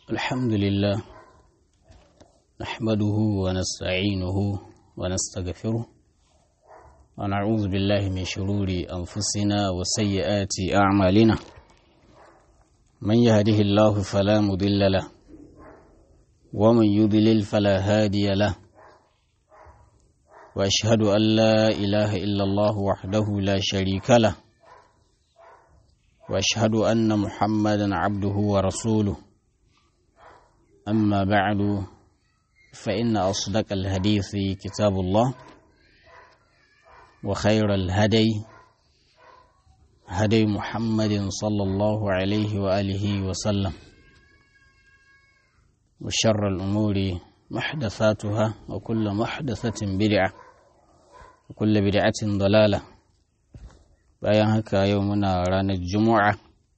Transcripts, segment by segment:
الحمد لله نحمده ونستعينه ونستغفره ونعوذ بالله من شرور أنفسنا وسيئات أعمالنا من يهده الله فلا مضل له ومن يضلل فلا هادي له وأشهد أن لا إله إلا الله وحده لا شريك له وأشهد أن محمدا عبده ورسوله أما بعد فإن أصدق الحديث كتاب الله وخير الهدي هدي محمد صلى الله عليه وآله وسلم وشر الأمور محدثاتها وكل محدثة بدعة وكل بدعة ضلالة bayan haka yau muna ranar juma'a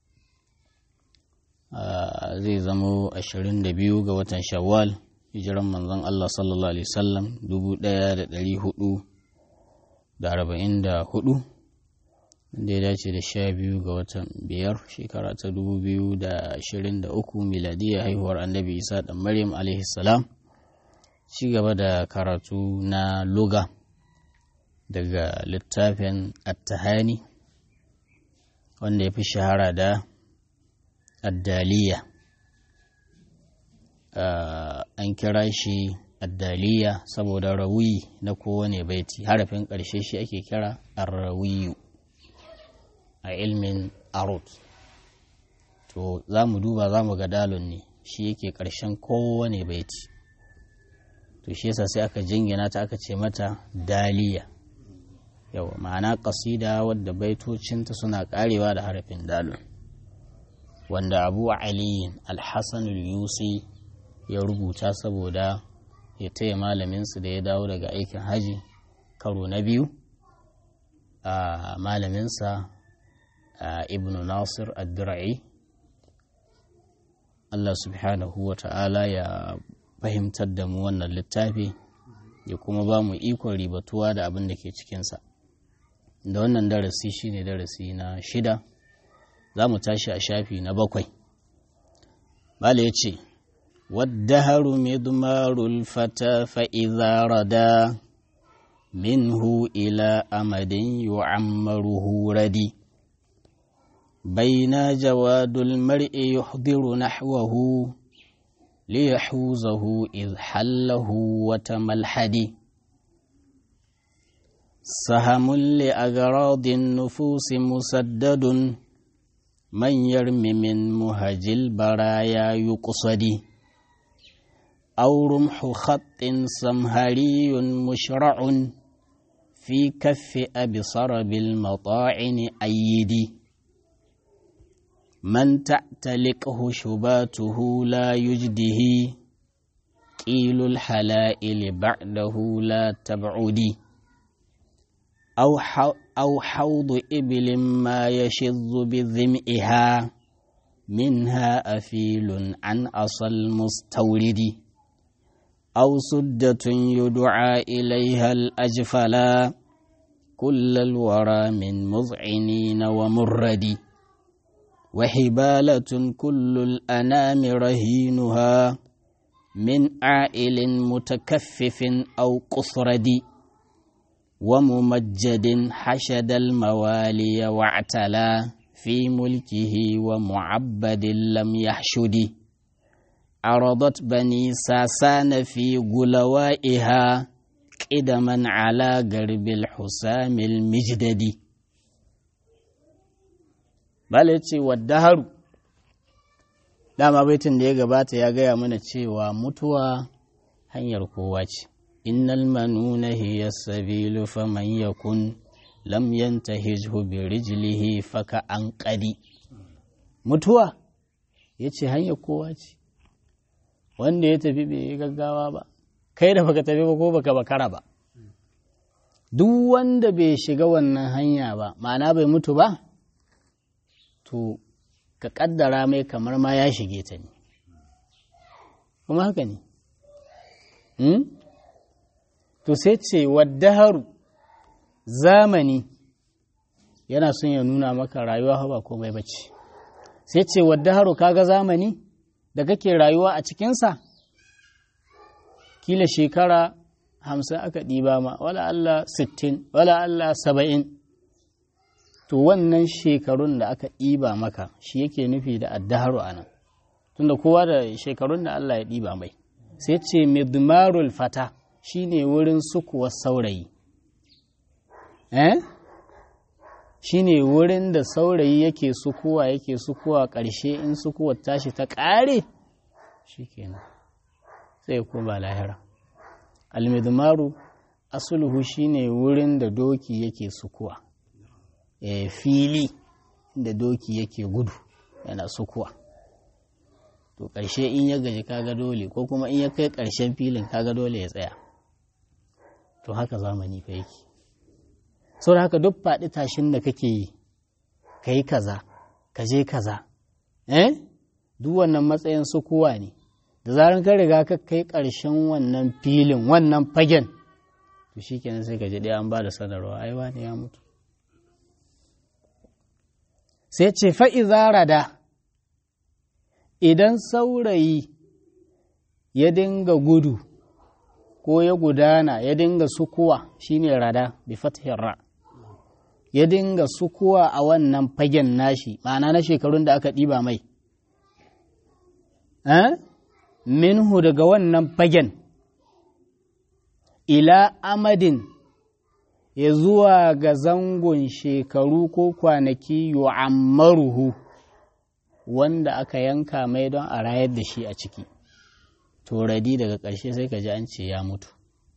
zai zamo 22 ga watan shawwal hijiran manzon Allah sallallahu alaihi wasallam 1444 da ya dace da sha biyu ga watan biyar shekara ta 2023 miladiyya haihuwar annabi isa da maryam alaihi salam ci gaba da karatu na luga daga littafin attahani wanda ya fi shahara da addaliya an kira shi addaliya saboda rawi na kowane baiti harafin ƙarshe shi ake kira arrawiyu a ilmin arut to za mu duba za mu ga dalon ne shi yake ƙarshen kowane baiti to shi yasa sai aka jingina ta aka ce mata daliya yawa ma'ana ƙasida wadda baitocinta suna ƙarewa da harafin dalon wanda abu aliyin alhassan yusi ya rubuta saboda ya taya malaminsu da ya dawo daga aikin haji karo na biyu a malaminsa ibn nasir ad-dura'i Allah subhanahu wa ta'ala ya fahimtar da mu wannan littafi ya kuma ba mu ikon ribatuwa da abin da ke cikinsa da wannan darasi shine darasi na shida za mu tashi a shafi na bakwai bala ya ce والدهر مضمار الفتى فإذا ردا منه إلى أمد يعمره ردي بين جواد المرء يحضر نحوه ليحوزه إذ حله وتملحد سهم لأغراض النفوس مسدد من يرمي من مهج البرايا يقصدي أو رمح خط سمهري مشرع في كف أبصر بالمطاعن أيدي من تعتلقه شباته لا يجده قيل الحلائل بعده لا تبعدي أو, أو حوض إبل ما يشظ بذمئها منها أفيل عن أصل المستورد أو سدة يدعى إليها الأجفلا كل الورى من مذعنين ومرد وحبالة كل الأنام رهينها من عائل متكفف أو قصرد وممجد حشد الموالي واعتلى في ملكه ومعبد لم يحشد عرضت بني ساسان في غلوائها قدما على قرب الحسام المجدد balace waddaharu dama baitin da ya gabata ya gaya mana cewa mutuwa hanyar kowa ce innal manuna hiya sabilu faman yakun lam yantahijhu bi rijlihi faka an qadi mutuwa yace hanyar kowa ce wanda ya tafi bai yi gaggawa ba kai da baka tafi ba ko baka bakara ba duk wanda bai shiga wannan hanya ba ma'ana bai mutu ba to ka kaddara mai kamar ma ya shige ta ne kuma haka ne to sai ce waddaharu zamani yana son ya nuna maka rayuwa ba komai bace sai ce waddaharu kaga zamani da kake rayuwa a cikinsa kila shekara hamsin aka ɗiba ma wala Allah sittin wala Allah saba'in to wannan shekarun da aka ɗiba maka shi yake nufi da addaharu a nan tunda kowa da shekarun da Allah ya ɗiba mai sai ce midmarul fata shine wurin sukuwar saurayi eh shine wurin da saurayi yake sukuwa yake sukuwa ƙarshe in sukuwar tashi ta ƙare shikenan sai ya koma lahira almidmaru asuluhu shine wurin da doki yake sukuwa e, fili da doki yake gudu yana sukuwa to ƙarshe in ya gaji kaga dole ko kuma in ya kai ƙarshen filin kaga dole ya tsaya to haka zamani fa yake sau da haka duk faɗi tashin da kake yi ka yi kaza ka je kaza eh duk wannan matsayin sukuwa ne da zaran ka riga ka kai ƙarshen wannan filin wannan fagen to shi kenan sai ka ji ɗaya an ba da sanarwa ai wani ya mutu sai ce fa'iza da idan saurayi ya dinga gudu ko ya gudana ya dinga sukuwa shine rada bi fathin ra ya dinga sukuwa a wannan fagen nashi ma'ana na shekarun da aka ɗiba mai eh? minhu daga wannan fagen ila amadin ya zuwa ga zangon shekaru ko kwanaki yu'ammaruhu wanda aka yanka mai don a rayar da shi a ciki toradi daga ƙarshe sai ka ji an ce ya mutu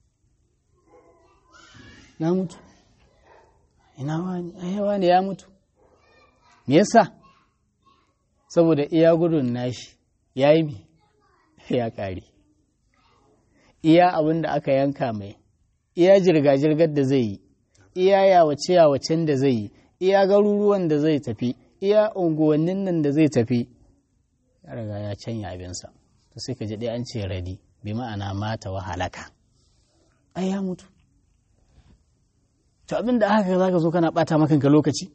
ya mutu ina wani ayawa ne ya mutu me yasa saboda iya gudun nashi ya yi mi ya ƙare iya abin da aka yanka mai iya jirga-jirgar da zai yi iya yawace-yawacen da zai yi iya garuruwan da zai tafi iya unguwannin nan da zai tafi ya riga ya canya abinsa to sai ka ji ɗaya an ce radi bi ma'ana mata wa halaka ai ya mutu to abin da haka za ka zo kana ɓata makanka lokaci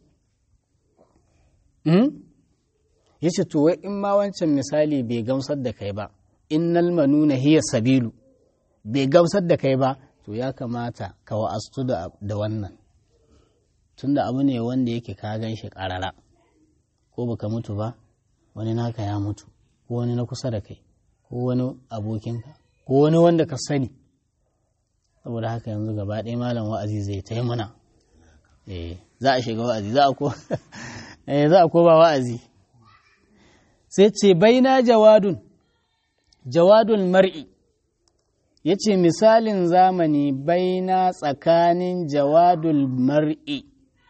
ya ce to wai in ma wancan misali bai gamsar da kai ba innal manuna hiya sabilu bai gamsar da kai ba to ya kamata ka wa'astu da wannan tunda abu ne wanda yake ka gan shi ƙarara ko baka mutu ba wani naka ya mutu ko wani na kusa da kai ko wani abokinka ko wani wanda ka sani saboda haka yanzu gaba ɗaya malam wa'azi zai ta mana za a shiga wa'azi za a ko ba wa'azi sai ce baina jawadun jawadun mar'i ya ce misalin zamani baina tsakanin jawadul mar'i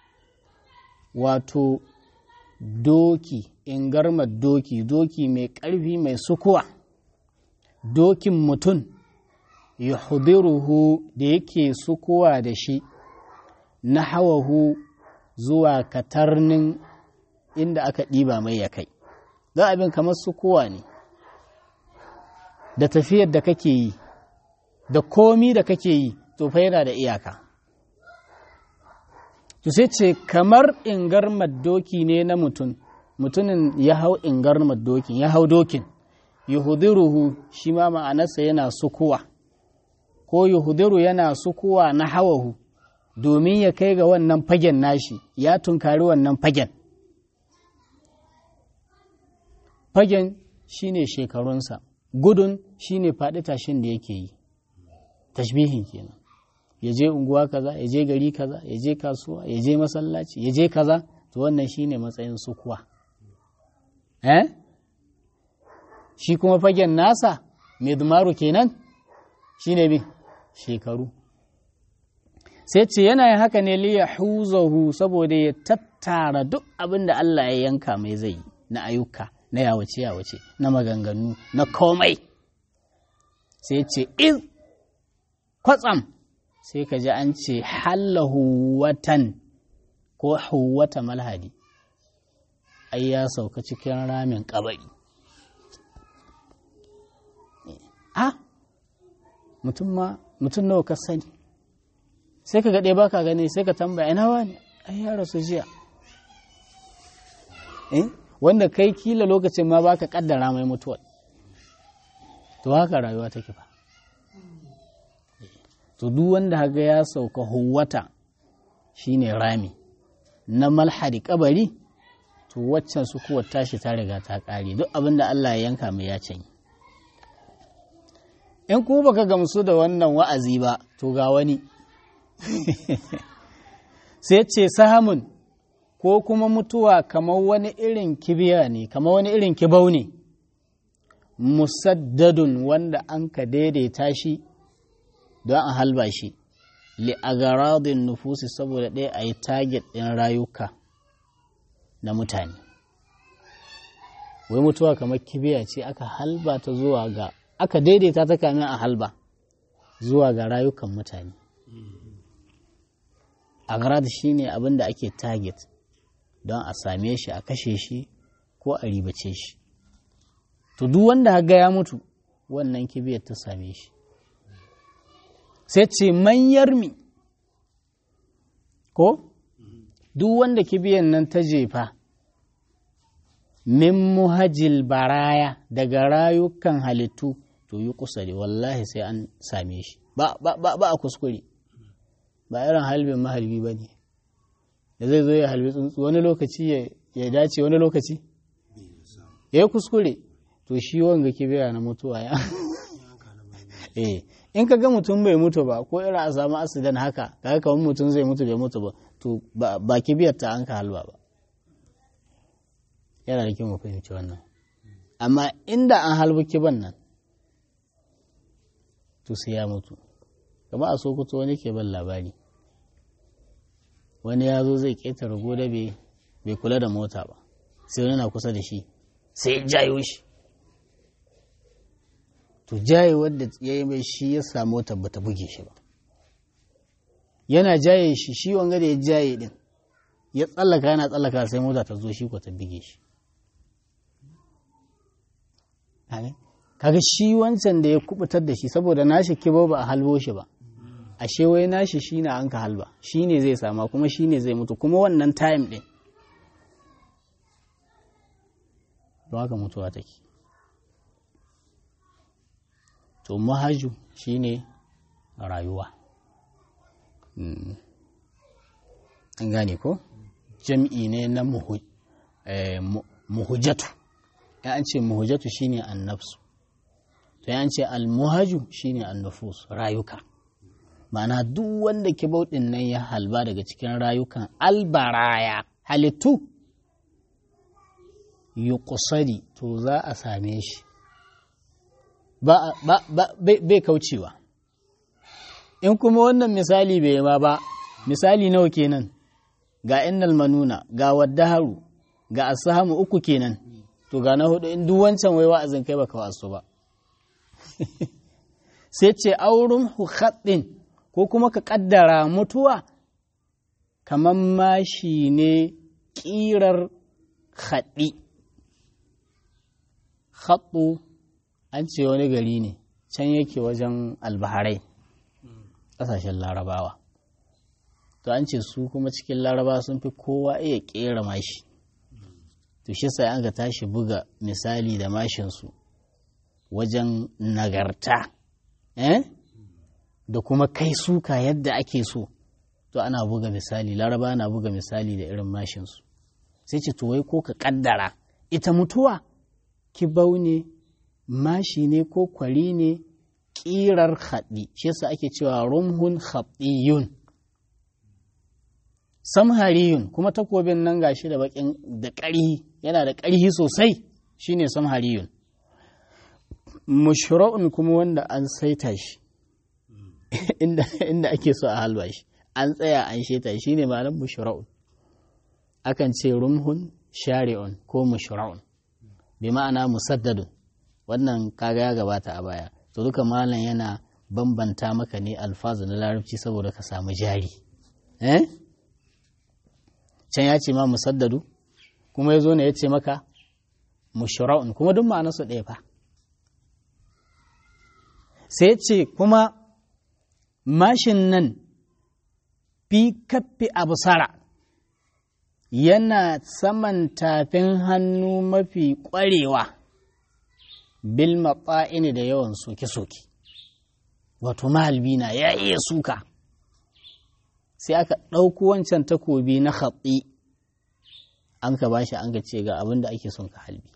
wato doki ingarmar doki doki mai ƙarfi mai sukuwa dokin mutum ya hudiruhu da yake sukuwa da shi na hawahu zuwa katarnin inda aka ɗiba mai ya kai za abin kamar sukuwa ne da tafiyar da kake yi da komi da kake yi to fa yana da iyaka to sai ce kamar ingarmar doki ne na mutum mutumin ya hau ingarmar dokin ya hau dokin yuhudiruhu shi ma ma'anarsa yana sukuwa ko yuhudiru yana sukuwa na hawahu domin ya kai ga wannan fagen nashi ya tunkari wannan fagen fagen shine shekarunsa gudun shine faɗi tashin da yake yi tashbihin kenan ya je unguwa kaza ya je gari kaza ya je kasuwa ya je masallaci ya je kaza to wannan shine matsayin sukuwa eh shi kuma fagen nasa mai dumaru kenan shine bi shekaru sai ce yana yin haka ne liya huzahu saboda ya tattara duk abin da Allah ya yanka mai zai yi na ayyuka na yawace yawace na maganganu na komai sai ce iz kwatsam sai ka ji an ce hallahu watan ko huwata malhadi ai ya sauka cikin ramin kabari a mutum ma mutum nawa ka sani sai ka gaɗe baka gani sai ka tambaya ina wani ai ya rasu jiya wanda kai kila lokacin ma baka kaddara mai mutuwa to haka rayuwa take ba to duk wanda haga ya sauka huwata shine rami na malhadi kabari to waccan su kuwa tashi ta riga ta kare duk abin da Allah ya yanka mai ya canyi in kuma baka gamsu da wannan wa'azi ba to ga wani sai ce sahamun ko kuma mutuwa kamar wani irin kibiya ne kamar wani irin kibau ne musaddadun wanda an ka daidaita shi don a halba shi li'agaradin nufusi saboda ɗaya a yi target ɗin rayuka na mutane wai mutuwa kamar kibiya ce aka halba ta zuwa ga aka daidaita ta kamin a halba zuwa ga rayukan mutane agrad shi ne abin da ake target don a same shi a kashe shi ko a ribace shi to duk wanda haga ya mutu wannan kibiyar ta same shi sai ce manyar mi ko duk wanda kibiyar nan ta jefa min muhajil baraya daga rayukan halittu to yi kusa da wallahi sai an same shi ba a kuskure ba irin halbin mahalbi ba ne da zai zo ya halbi tsuntsu wani lokaci ya dace wani lokaci ya yi kuskure to shi wanga kibiya na mutuwa ya eh in ka ga mutum bai mutu ba ko irin a samu asidan haka kaga kamar mutum zai mutu bai mutu ba to ba kibiyar ta an ka halba ba yana da kyau mu fahimci wannan amma inda an halbi kiban nan to sai ya mutu kama a sokoto wani ke ban labari wani ya zo zai ƙetare goda bai kula da mota ba sai wani na kusa da shi sai ya jayo shi to jaye wadda ya yi mai shi ya samu wata bata buge shi ba yana jaye shi shi wanga da ya jaye din ya tsallaka yana tsallaka sai mota ta zo shi ko ta buge shi kaga shi wancan da ya kubutar da shi saboda nashi kibo ba a halbo shi ba ashe wai nashi shi na an ka halba shi ne zai sama kuma shi ne zai mutu kuma wannan time ɗin don haka mutuwa take to mahaju shi ne rayuwa an gane ko jam'i ne na muhujatu ya an ce muhujatu shine annafsu to ya ce almuhaju shine annufus rayuka ma'ana duk wanda kibauɗin nan ya halba daga cikin rayukan albaraya halittu yi kusari to za a same shi bai kaucewa in kuma wannan misali bai ma ba misali nawa kenan ga innal manuna ga waddaharu ga asahamu uku kenan to ga na hudu in duk wancan wai wa'azin kai baka wasu ba sai ce auren hukaɗin ko kuma ka ƙaddara mutuwa kamar mashi ne ƙirar haɗi haɗu an ce wani gari ne can yake wajen albaharai ƙasashen larabawa to an ce su kuma cikin laraba sun fi kowa iya ƙera mashi to shi sai an ka tashi buga misali da mashinsu wajen nagarta eh? da kuma kai suka yadda ake so to ana buga misali laraba na buga misali da irin mashinsu sai ce to wai ko ka kaddara ita mutuwa kibau ne mashi ne ko kwari ne ƙirar haɗi shi yasa ake cewa rumhun haɗiyun samhariyun kuma takobin nan gashi da bakin da ƙarhi yana da ƙarhi sosai shine samhariyun mushra'un kuma wanda an saita shi inda ake so a halba shi an tsaya an sheta shi ne ma'anar mushra'un akan ce rumhun shari'un ko mushra'un bi ma'ana musaddadun wannan kaga ya gabata a baya to duka malam yana bambanta maka ne alfazu na larabci saboda ka samu jari eh can ya ce ma musaddadu kuma ya zo ne ya ce maka mushra'un kuma duk ma'anarsu ɗaya fa sai ce kuma mashin nan fi kaffi abusara yana saman tafin hannu mafi ƙwarewa bil matsa'ini da yawan soke-soke wato mahalbi na ya iya suka sai aka ɗauko wancan takobi na hatsi an ka bashi an ka ce ga abin da ake son ka halbi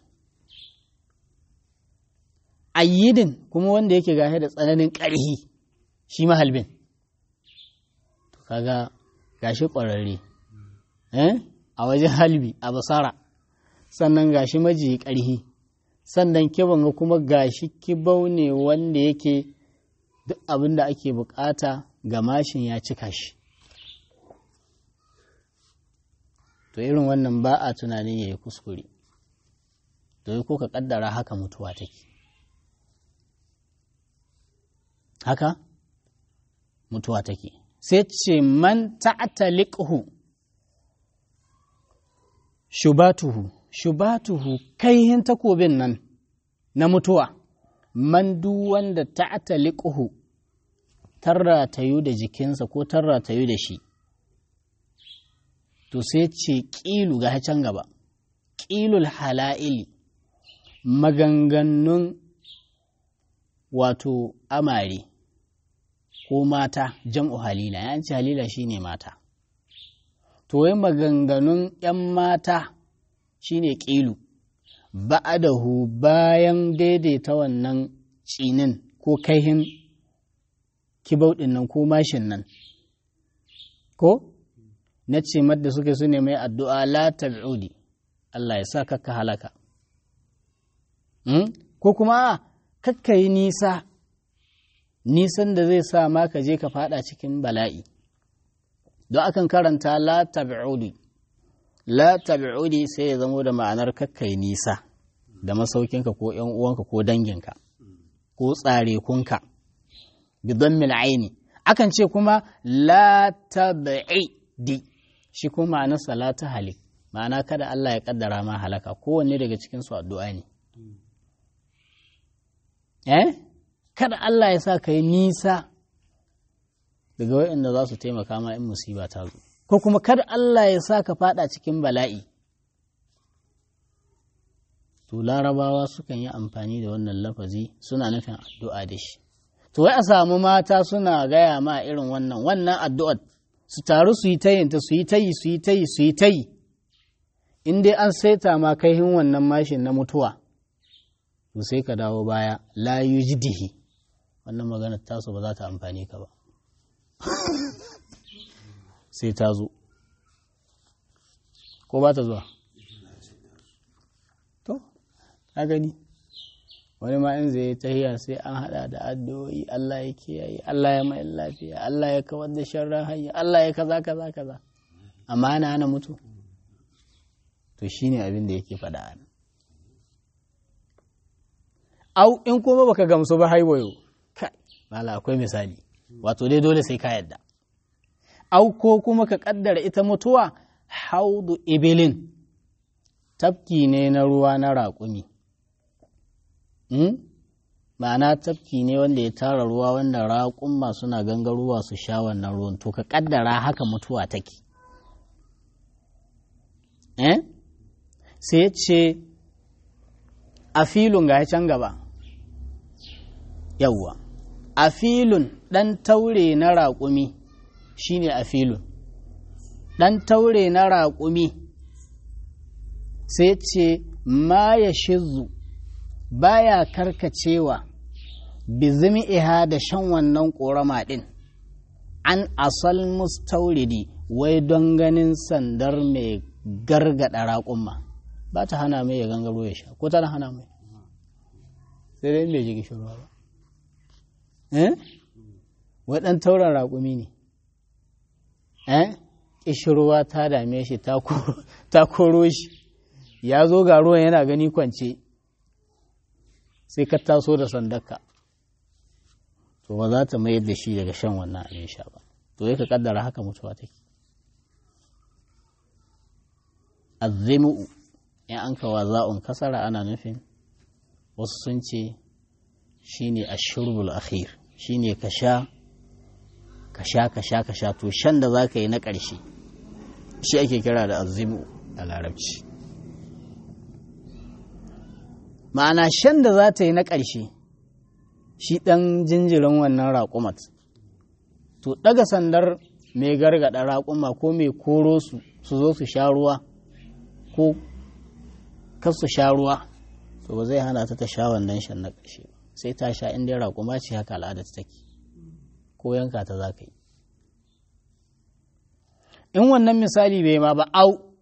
ayyidin kuma wanda yake gahe da tsananin ƙarhi shi mahalbin to kaga gashi ƙwararre a wajen halbi a basara sannan gashi majiyi ƙarhi sannan kiban ga kuma gashi kibau ne wanda yake duk abin da ake bukata ga mashin ya cika shi to irin wannan ba a tunanin ya yi kuskure to ko ka kaddara haka mutuwa take haka mutuwa take sai ce man ta'taliqhu shubatuhu shubatuhu kaihin takobin nan na mutuwa man duk wanda ta'taliqhu tarra tayu da jikinsa ko tarra tayu da shi to sai ce ƙilu ga can gaba ƙilul hala'ili maganganun wato amare ko mata jam'u halila ya ce halila shine mata to wai maganganun ‘yan mata shine ƙilu ba'adahu bayan daidaita wannan cinin ko kaihin kibau nan ko mashin nan ko na ce madda suke su ne mai addu'a la tab'udi Allah ya sa kakka halaka ko kuma kakka yi nisa nisan da zai sa ma ka je ka fada cikin bala'i don akan karanta la tab'udi la tab'udi sai ya zamo da ma'anar kakka yi nisa da masaukinka ko ‘yan uwanka ko danginka ko tsare kunka bidon mil'aini akan ce kuma la tab'idi shi kuma ma'anar salata halik ma'ana kada Allah ya kaddara ma halaka kowanne daga cikin su addu'a ne eh kada Allah ya sa ka yi nisa daga waɗanda za su taimaka ma in musiba ta zo ko kuma kada Allah ya sa ka fada cikin bala'i to larabawa sukan yi amfani da wannan lafazi suna nufin addu'a da shi to wai a samu mata suna gaya ma irin wannan wannan addu'ar su taru su yi tayinta su yi tayi su yi tayi su yi tayi in dai an saita ma kaihin wannan mashin na mutuwa to sai ka dawo baya la yujdihi wannan magana tasu ba za ta amfani ka ba sai ta zo ko ba ta zuwa to ka gani wani ma in zai tahiya sai an hada da addu'o'i Allah ya kiyaye Allah ya mai lafiya Allah ya kawar da sharran hanya Allah ya kaza kaza kaza amma ana hana mutu to shine abin da yake faɗa ana au in kuma baka gamsu ba haiwayo kai mala akwai misali wato dai dole sai ka yadda au ko kuma ka kaddara ita mutuwa haudu ibilin tafki ne na ruwa na raƙumi ma'ana tafki ne wanda ya tara ruwa wanda raƙumma suna gangaruwa su sha wannan ruwan to ka kaddara haka mutuwa take eh sai ce a filin ga can gaba yawwa a filin ɗan taure na raƙumi shine a filin ɗan taure na raƙumi sai ce ma ya shizu baya karkacewa bizimi iha da shan wannan ƙorama ɗin an asal mustauridi wai don ganin sandar mai gargada raƙumma ba ta hana mai ya gangaro ya sha ko tana hana mai sai dai bai ji gishirwa ba eh wai ɗan tauren raƙumi ne eh ƙishirwa ta dame shi ta koro shi ya zo ga ruwan yana gani kwance sai ka taso da sandarka to ba za ta mayar da shi daga shan wannan abin sha ba to ya ka kaddara haka mutuwa take azzimu in an kawa za'un kasara ana nufin wasu sun ce shine ashurbul akhir shine ka sha ka sha ka sha ka sha to shan da za ka yi na ƙarshe shi ake kira da azimu a larabci ma'ana shan da za ta yi na ƙarshe shi ɗan jinjirin wannan raƙumat to ɗaga sandar mai gargaɗa raƙuma ko mai koro su su zo su sha ruwa ko kar su sha ruwa to ba zai hana ta ta sha wannan shan na ƙarshe sai ta sha inda raƙuma ce haka al'adar take ko yanka ta za ka yi in wannan misali bai ma ba au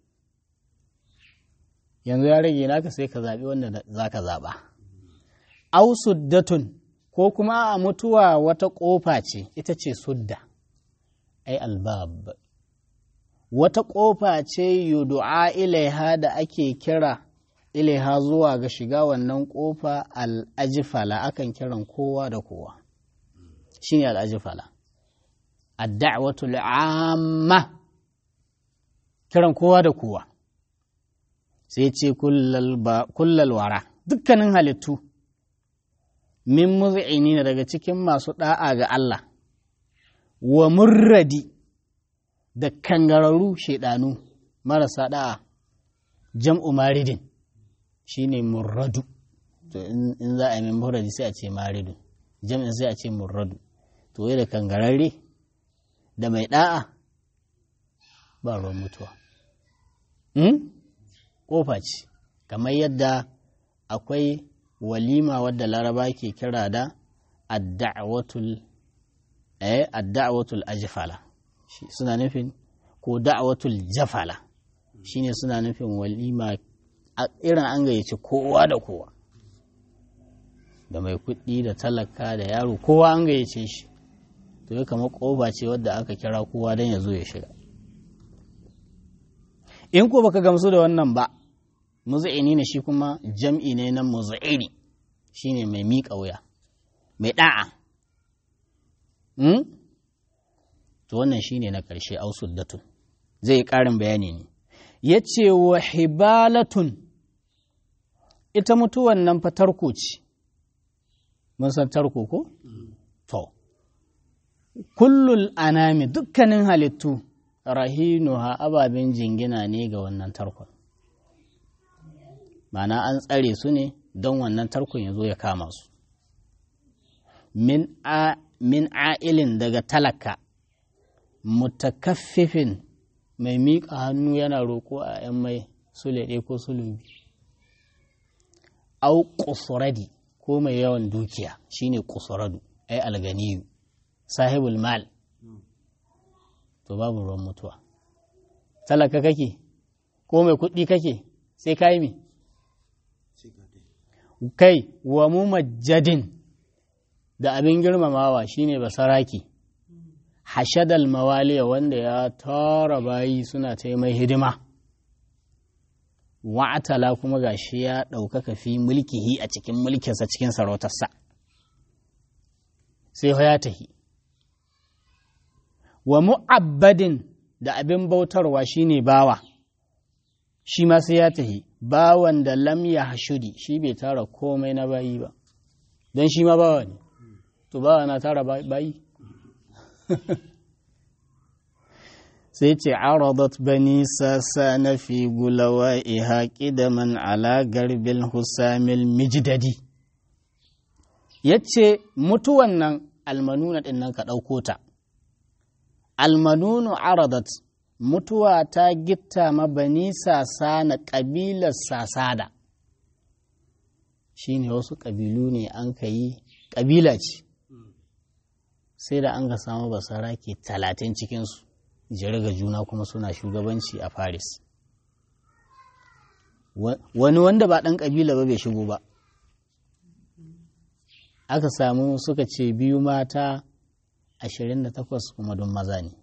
yanzu ya rage naka sai ka zaɓi wanda za ka zaɓa au suddatun ko kuma a mutuwa wata ƙofa ce ita ce sudda ai albab wata ƙofa ce yudu'a ilaiha da ake kira ilaiha zuwa ga shiga wannan ƙofa al'ajifala akan kiran kowa da kowa shine al'ajifala ad-da'watul 'amma kiran kowa da kowa sai ce kullal wara dukkanin halittu min muz'ini daga cikin masu da'a ga Allah wa murradi da kangararru shaidanu marasa da'a jam'u maridin shine murradu to in za a yi murradi sai a ce maridu jam'in sai a ce murradu to da kangararre da mai da'a ba ruwan mutuwa ƙofa ce kamar yadda akwai walima wadda laraba ke kira da adda'awatul eh adda'awatul ajfala suna nufin ko da'awatul jafala shine suna nufin walima irin an gayyaci kowa da kowa da mai kuɗi da talaka da yaro kowa an gayyace shi to ya kama ƙofa ce wadda aka kira kowa don ya zo ya shiga in ko baka gamsu da wannan ba muzu'ini ne shi kuma jam'i ne na muzu'ini shine mai miƙa wuya mai ɗa'a to wannan shine na ƙarshe ausuddatun zai yi ƙarin bayani ne ya ce wa hibalatun ita mutuwan nan fa tarko ce mun san tarko ko? to kullul anami dukkanin halittu rahinuha ababen jingina ne ga wannan tarkon mana an tsare su ne don wannan tarkon ya zo ya kama su min a'ilin daga talaka mutakaffifin mai miƙa hannu yana roƙo a 'yan mai sule ko sulubi au kusuradi ko mai yawan dukiya shine kusuradu ai alganiyu sahibul mal to babu ruwan mutuwa talaka kake ko mai kuɗi kake sai ka yi mi kai wa mu majadin da abin girmamawa shine basaraki hashadal mawaliya wanda ya tara bayi suna ta mai hidima wa'atala kuma gashi ya ɗaukaka fi mulkihi a cikin mulkinsa cikin sarautarsa sai ya tahi wa mu'abbadin da abin bautarwa shine bawa shi ma sai ya tahi bawan da lam ya hashudi shi bai tara komai na bayi ba don shi ma bawa ne to bawa na tara bayi sai ce aradat bani sasa na fi gulawa iha man ala garbil husamil mijdadi ya ce mutuwan nan almanuna ɗin nan ka ɗauko ta almanunu aradat mutuwa ta gitta ma bani sasa na ƙabilar sasada shi ne wasu ƙabilu ne an ka yi ƙabila ce sai da an ga samu basara ke talatin cikinsu ga juna kuma suna shugabanci a Paris. Wani wanda ba ɗan ƙabila ba bai shigo ba. Aka samu suka ce biyu mata ashirin da takwas kuma don maza ne.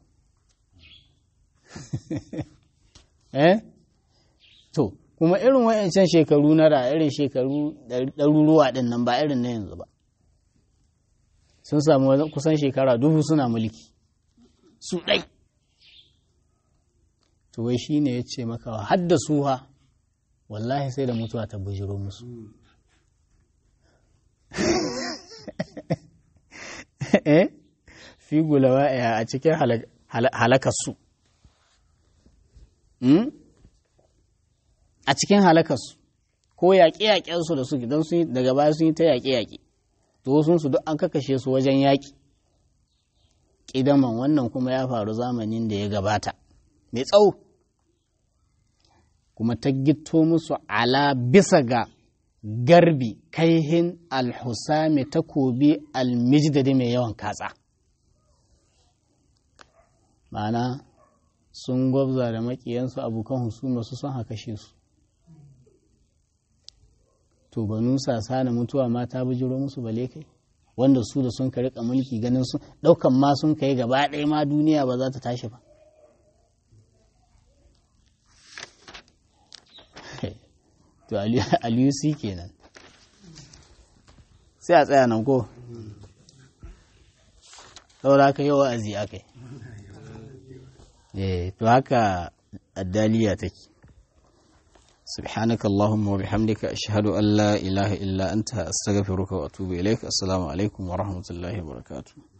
eh? To, kuma irin wa'yancan shekaru na da irin shekaru ɗaruruwa ɗin nan ba irin na yanzu ba. Sun samu kusan shekara dubu suna mulki. Su ɗai. to wai shi ne ya ce maka hadda suha wallahi sai da mutuwa ta bujiro musu eh fi gulawa a cikin halakarsu a cikin halakarsu ko yaƙe-yaƙensu da suke don daga baya sun yi ta yaƙe-yaƙe to sun su duk an kakashe su wajen yaƙi ƙidaman wannan kuma ya faru zamanin da ya gabata mai tsawo kuma ta gito musu ala bisa ga garbi kaihin alhusami takobi almijdadi mai yawan katsa ma'ana sun gwabza da makiyansu abokan husuma su son haka shi su to banu sasa na mutuwa ma ta bujiro musu bale kai wanda su da sun ka rika mulki ganin sun daukan ma sun kai gaba ɗaya ma duniya ba za ta tashi ba to aliyu si kenan sai a tsaya nan ko saboda haka yau wa'azi aka yi to haka addaliya take سبحانك اللهم وبحمدك أشهد أن لا إله إلا أنت أستغفرك وأتوب إليك السلام عليكم ورحمة الله وبركاته